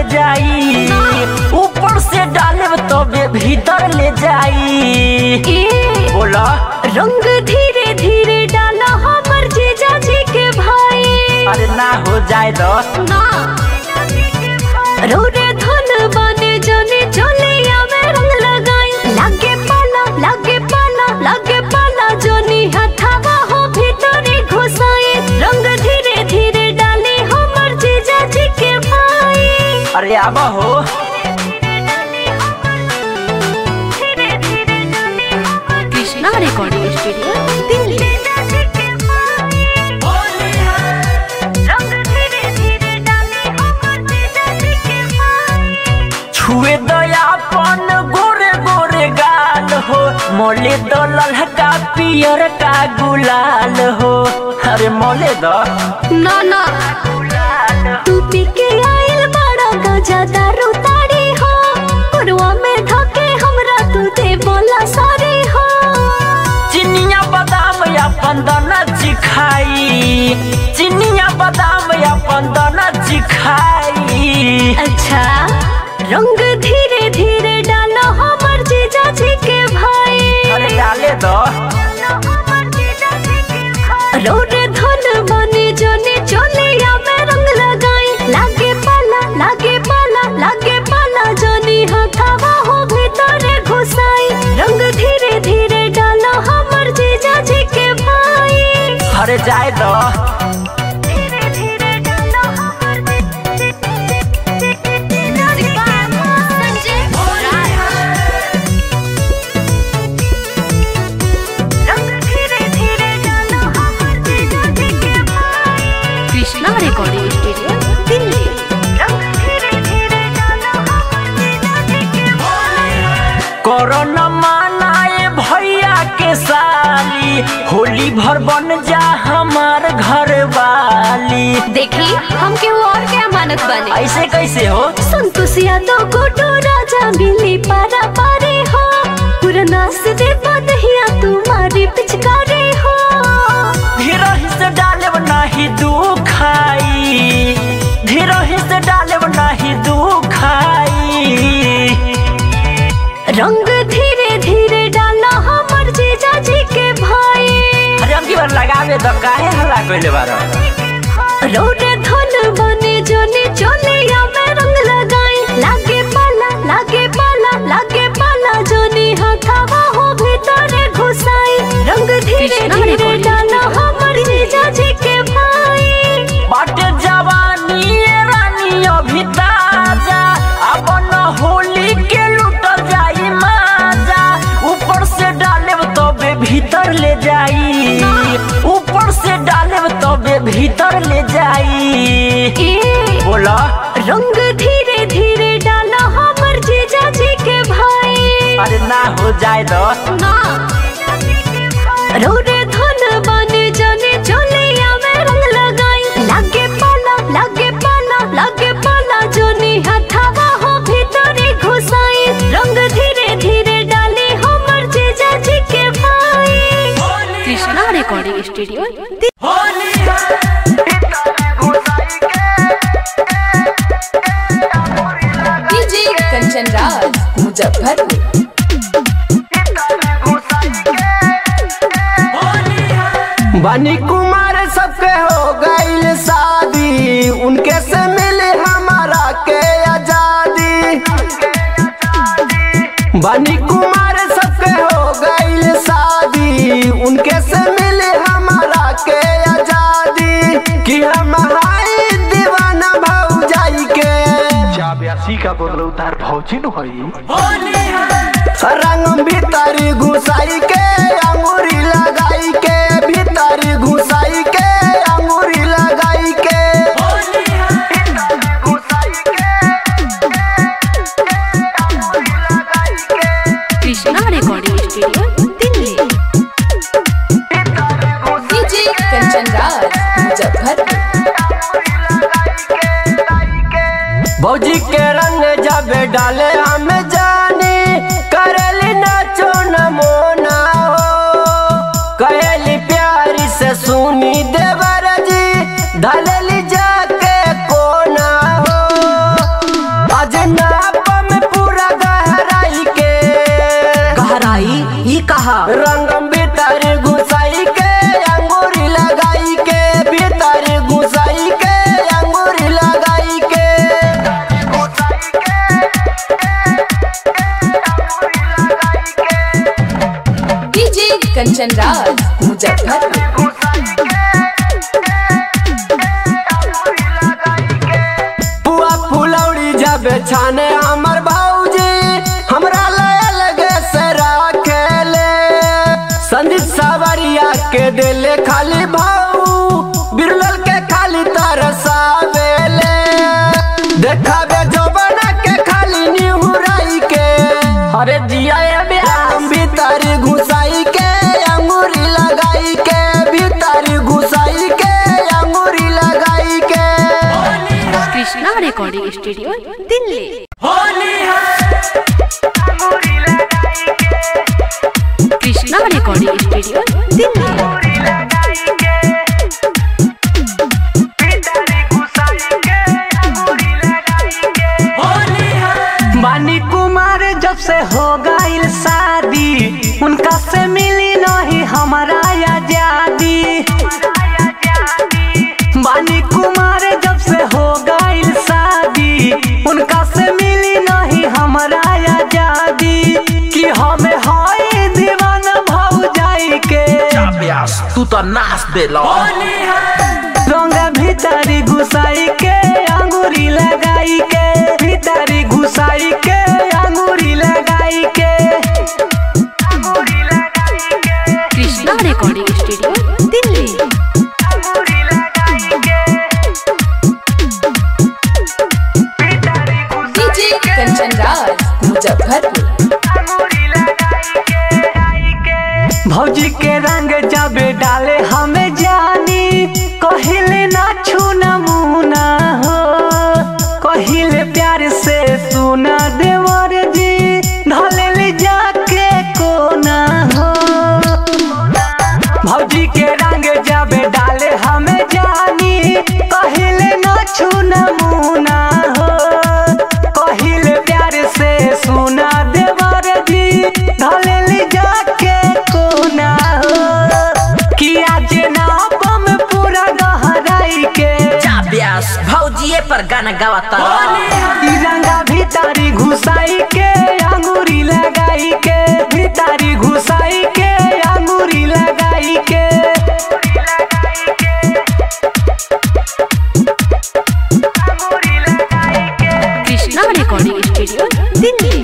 जाई ऊपर से डाले तबे भीतर ले जाई ए बोला रंग धीरे धीरे डाला हमर जीजा जी के भाई अरे ना हो जाए दस ना रोरे धन बने जने चले आवे रंग लगाई लागे पाला लागे पाला लागे पाला जोनी हथावा हो भीतरे घुसाई रंग धीरे धीरे डाले हमर जीजा जी के भाई अरे आबा हो कृष्णा रिकॉर्डिंग स्टूडियो दिल्ली छुए दयापन गोरे गोरे गाल हो मोले दो ललका पियर का गुलाल हो अरे मोले दो ना ना तू पी के आइल बड़ा गजा दारू ताड़ी हो पुरवा में धके हमरा तू दे बोला सारी हो चिनिया बादाम या पंदना चिखाई चिनिया बादाम या पंदना चिखाई अच्छा रंग धीरे धीरे डालो हमर जीजा जी के भाई अरे डाले दो रोड धन बने जने चले या मैं रंग लगाई लागे पाला लागे पाला लागे पाला जनी हथावा हो भीतरे घुसाई रंग धीरे धीरे डालो हमर जीजा जी के भाई अरे जाए दो धीरे धीरे डालो हमर कृष्णा रिकॉर्डिंग स्टूडियो दिल्ली कोरोना मानाए भैया के साली होली भर बन जा हमार घर वाली देखी हम केहू और के अमानत बने ऐसे कैसे हो संतोष यादव गोटो राजा मिली पारा पारे हो पुरना से दे बदहिया तुम्हारी पिचकारी हो धीरही से डालब नाही दुखाई धीरही से डालब नाही दुखाई रंग धीरे धीरे डाला हमर जीजा जी के भाई अरे हम की बार लगावे तो काहे हल्ला कइले बारो रोड धन बने जने चले या मैं रंग लगाई लागे पाला लागे पाला लागे पाला जने हथावा हो भीतरे घुसाई रंग धीरे धीरे डाला हमर जीजा जी के भाई बाटे जवानी ये रानी अभी ताजा अब न होली के लुटल जाई माजा ऊपर से डाले तबे भीतर ले जाई ऊपर से डाले तबे भीतर ले जाई ए बोला रंग धीरे धीरे डाला हमर जीजा जी के भाई अरे ना हो जाए दो ना रोरे धन बने जने चले या मैं रंग लगाई लागे पाला लागे पाला लागे पाला जोनी हथावा हो भीतरे घुसाई रंग धीरे धीरे डाले हमर जीजा जी के भाई Krishna recording studio DJ Kanchan Raj Muzaffarpur बनी कुमार सबके हो गईल शादी उनके से मिले हमारा के आजादी बनी कुमार सबके हो गईल शादी उनके से मिले हमारा के आजादी कि हम हाय दीवाना भौजाई के चाब्यासी का बोल उतार भौजिन होई रंग भीतरी घुसाई के अंगूरी लगाई के भीतरी घुसाई के अंगूरी लगाई के Krishna recording studio Delhi DJ Kanchan Raj Muzaffarpur भौजी के रंग जब डाले हम जानी करेली नाचो न मोना हो कहेली प्यारी से सुनी देवर जी धलेली जाके कोना हो कंचन राज मुजफ्फरपुर पुआ फुलौड़ी जब छाने हमर भौजी हमरा लय लगे से राखेले संदीप सावरिया के दिले खाली भाऊ बिरलल के खाली तरसावेले देखावे जो बना के खाली निहुराई के अरे जिया ये ब्यास हम भीतर घुसाई के अंगूरी लगाई के भीतर घुसाई के अंगूरी लगाई के Krishna recording studio Delhi Krishna recording studio Delhi बानी कुमार जब से हो गईल शादी उनका से मिली नहीं हमारा आजादी बानी कुमार जब से हो गईल शादी उनका से मिली नहीं हमारा आजादी कि हमें हाय दीवाना भाव जाई के व्यास तू तो नाच दे लो रंग भीतरी घुसाई के अंगूरी लगाई के भीतरी घुसाई के अंगूरी लगाई के Krishna recording studio Delhi DJ Kanchan Raj Muzaffarpur भौजी के रंग जब डाले हमें जानी कहिले ना छू नमूना हो कहिले प्यार से सुना देवर जी ढले ले जाके कोना हो भौजी के रंग जब डाले हमें जानी कहिले ना छू नमूना हो कहिले प्यार से सुना देवर जी ढले ले जाके कोना हो किया जना बम पूरा गहराई के व्यास भौजिए पर गाना गावता तिरंगा भीतरी घुसाई के अंगूरी लगाई के भीतरी घुसाई के अंगूरी लगाई के কৃষ্ণা রেকর্ডিং স্টুডিও দিল্লি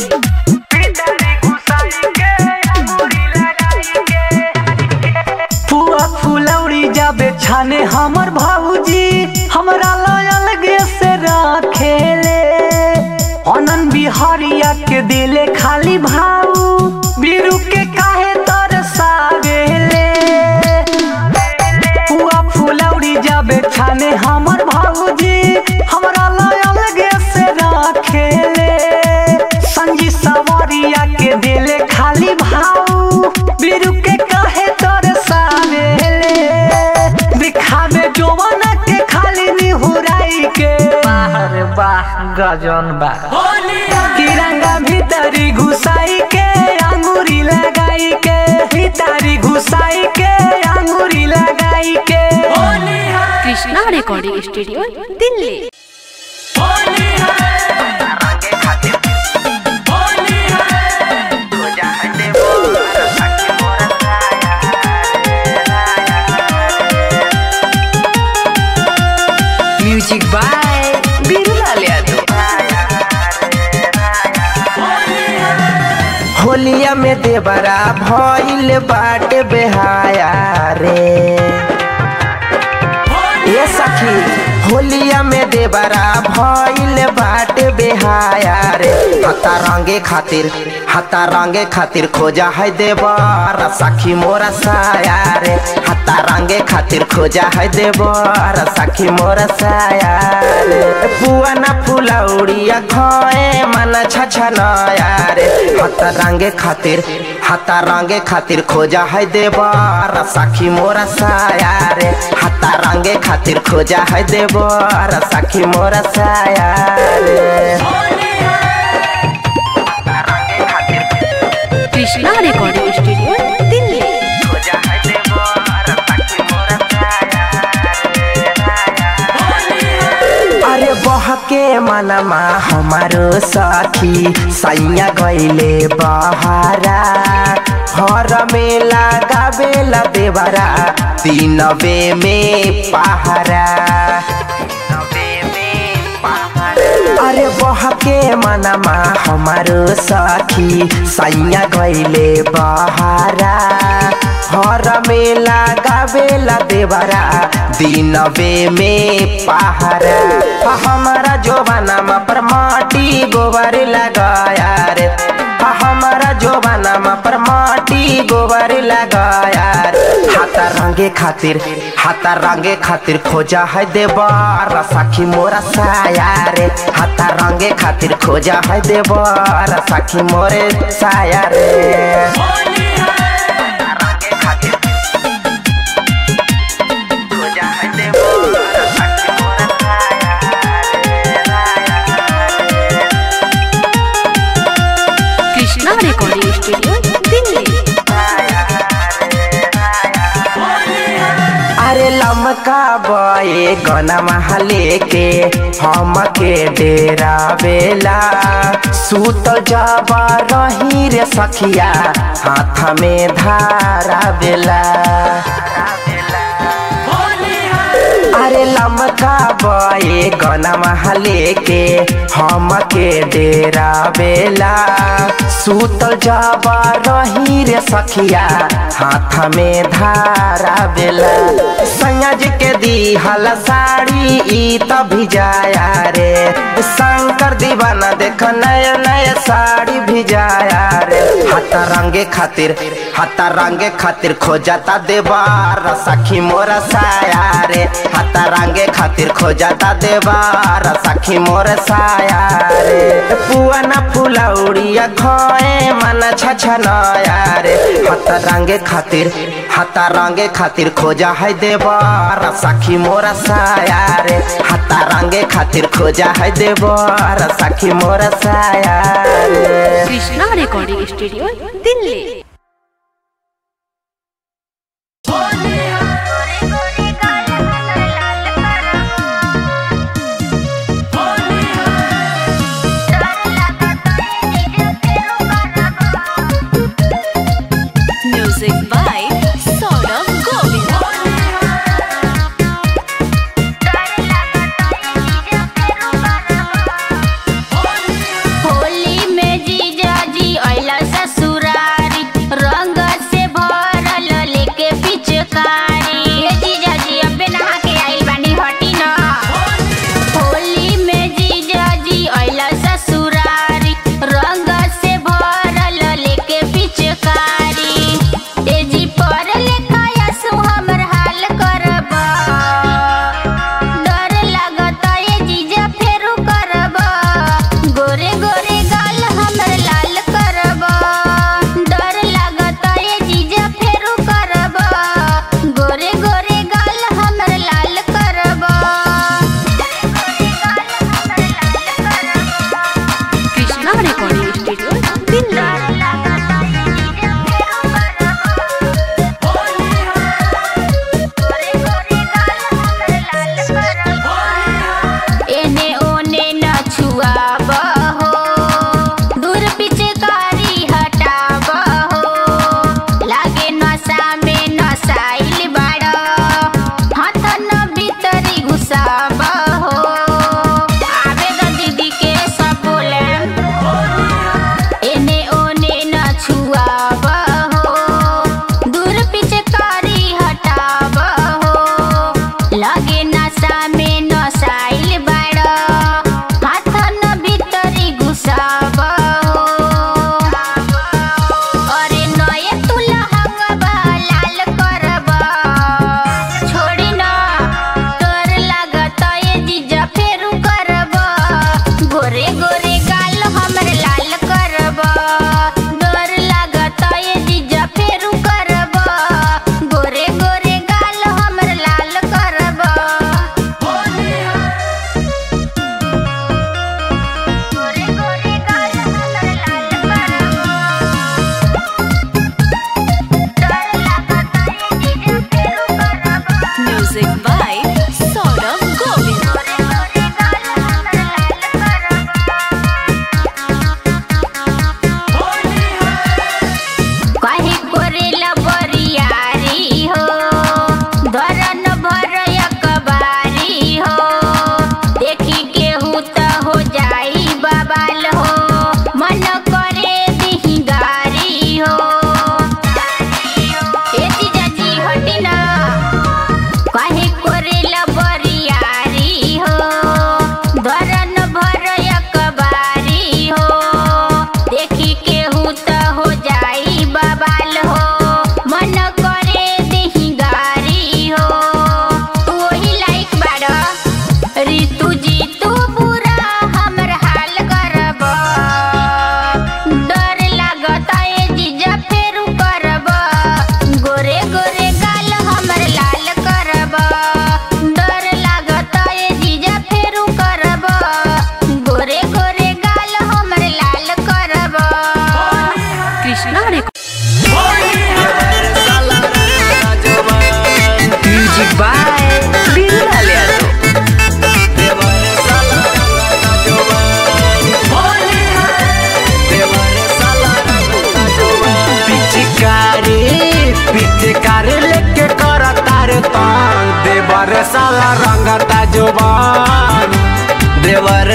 फुआ फुलौड़ी जाबे छाने हमर भाऊजी हमरा लयल गे से राखेले अनन बिहारिया के दिले खाली भाऊ बीरू के काहे तरसावेले फुआ फुलौड़ी जाबे छाने हमर भाऊजी हमरा लयल गे से राखेले संगी सवारिया के दिले खाली भाऊ बीरू के काहे तरसावेले दिखावे जोवना के खाली निहुराई के बाहर बाह गजन बा तिरंगा भीतरी घुसाई के अंगूरी लगाई के भीतरी घुसाई के अंगूरी लगाई के Krishna recording studio Delhi music by Birulal Yadav होलिया में देवरा भइल बाट बेहाया रे ये सखी होलिया में देवरा भइल बाट बेहाया रे हता रंगे खातिर हता रंगे खातिर खोजा है देवर सखी मोरा साया रे हता रंगे खातिर खोजा है देवर सखी मोरा साया रे बुआ ना फुलौड़िया खोए मन छछनया रे हता रंगे खातिर हता रंगे खातिर खोजा है देवर सखी मोरा साया रे हता रंगे खातिर खोजा है देवर सखी मोरा साया रे কৃষ্ণা রেকর্ডিং স্টুডিও দিল্লি अरे बह बहके मनमा हमारो सखी सैया गईले बहारा हर में लगावेला देवरा तीनबे में पहारा अरे बहके मनमा हमारो सखी सैया गईले बहारा हर में लगावेला देवरा दिनबे में पहारा हमारा जोबानामा पर माटी गोबर लगाया रे हमारा जोबानामा पर माटी गोबर लगाया रे हाथा रंगे खातिर हाथा रंगे खातिर खोजा है देवर सखी मोरा साया रे हाथा रंगे खातिर खोजा है देवर सखी मोरे साया रे खोजा है देवर सखी मोरा कृष्णा रिकॉर्डिंग स्टूडियो दिल्ली अरे लमका बए गना महले के हम के डेरा बेला सूत जाबा रही रे सखिया हाथ में धारा बेला अरे लमका बए गना महले के हम के डेरा बेला सूतल जाबा रही रे सखिया हाथ में धारा बेला संयज के दी हल साड़ी ई तभी जाया रे शंकर दीवाना देख नया नया साड़ी भिजाया रे हाथ रंगे खातिर हाथ रंगे खातिर खोजाता देवार सखी मोरा साया रे हाथ रंगे खातिर खोजाता देवार सखी मोर साया रे पुआना फुलौड़िया खोए मन छछनया रे हाथ रंगे खातिर हाथ रंगे खातिर खोजा है देवार सखी मोरा साया रे हाथ रंगे खातिर खोजा है देवार सखी मोरा साया रे Krishna recording studio Delhi music by Saurabh Govind Holi में जीजा जी अइला ससुरारी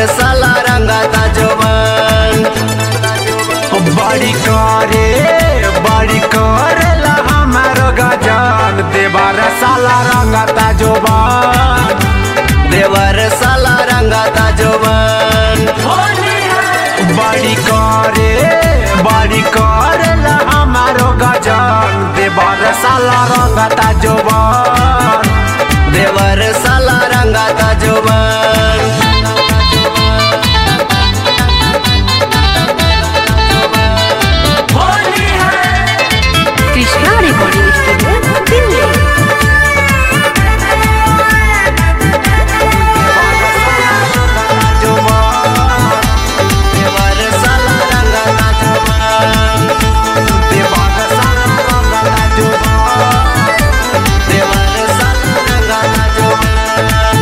साला रंगता जोबन बड़ी करे बड़ी करेला हमारो गजन देवर साला रंगता जोबान देवर साला रंगता जोबन बड़ी करे बड़ी करेला हमारो गजन देवर साला रंगता जोबान देवर साला रंगता जोबन कृष्णा रिकॉर्डिंग स्टूडियो दिल्ली देवर साला रंगता जोबन देवर साला रंगता जोबान देवर साला रंगता जोबन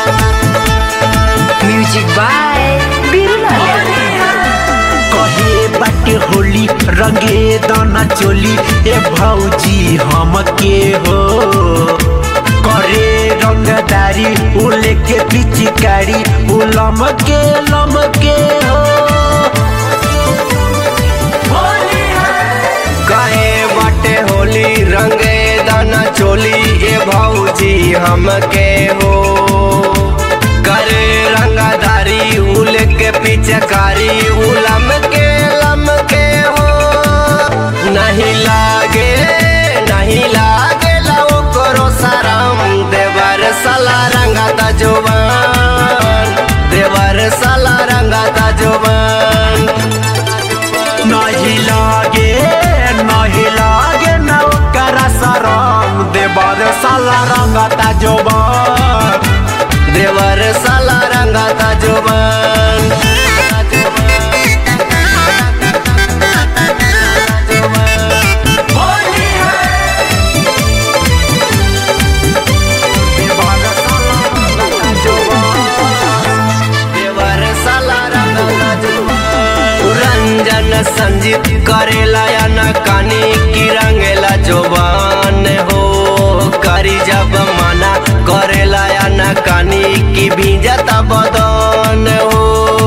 म्यूजिक बाय बिरुला यादव कहे बाटे होली रंगे दाना चोली ए भौजी हमके हो करे रंगदारी उले के पिचकारी उलम के लम के हो कहे बाटे होली रंगे दाना चोली ए भौजी हमके हो करे रंगदारी उल के पिचकारी उलम के लम के हो नहीं लागे नहीं लागे लाओ करो सरम देवर साला रंगता जोबन देवर साला रंगता जोबन नहीं लागे नहीं लागे नौकरा सरम देवर साला रंगता जोबान देवर साला रंगता जोबन देवर साला रंगता जोबान देवर साला रंगता जोबन रंजन संजीत करेला या न कानी की रंगेला जोबन हो करी जब मना करेला या न कानी की भीजता बदन हो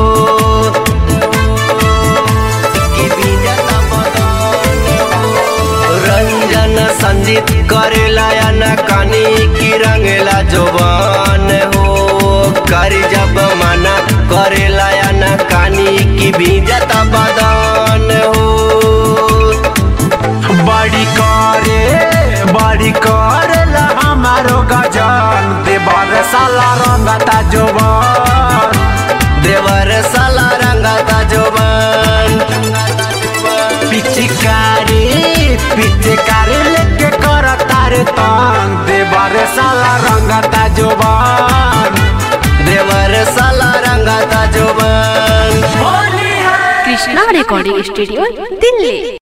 की भीजता बदन हो रंजन संजीत करेला या न कानी की रंगेला जोबन हो कर जब मना करेला या न कानी की भीजत बदन हो बड़ी करे बड़ी करेला हमारो गजन देवर साला रंगता जोबान देवर साला रंगता जोबन पिचकारी पिचकारी लेके कर तारे तंग देवर साला रंगता जोबान देवर साला रंगता जोबन कृष्णा रिकॉर्डिंग स्टूडियो दिल्ली